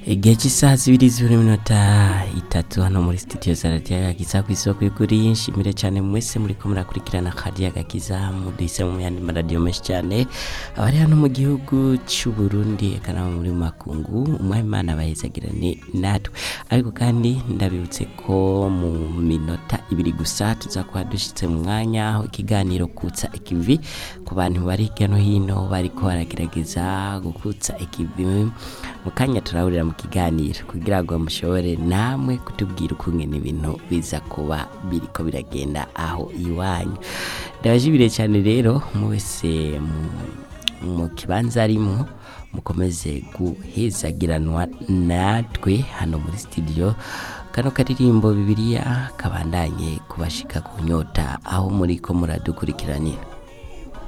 igihe cy'isaha zibiri zibura iminota itatu hano muri studio za radiyo agakiza ku isoko y'ukuri nshimire cyane mwese muri ko murakurikirana radiyo agakiza mudise mu yandi maradiyo menshi cyane abari hano mu gihugu cy'u Burundi eka nabo muri makungu umwami bahezagirane natwe ariko kandi ndabibutse ko mu minota ibiri gusa tuza kuba dushyitse mu mwanya aho ikiganiro kutsa ikivi ku bantu bari hirya no hino bariko baragerageza gukutsa ikivi mu kanya turahurira mu kiganiro kugira ngo mushobore namwe kutubwira ukungene ibintu biza kuba biriko biragenda aho iwanyu ndabajibire cyane rero mu wese mu- mu kibanza arimo mukomeze guhezagiranwa natwe hano muri studio kano karirimbo bibiliya kabandanye kubashika ku nyota aho muri ko muradukurikiranira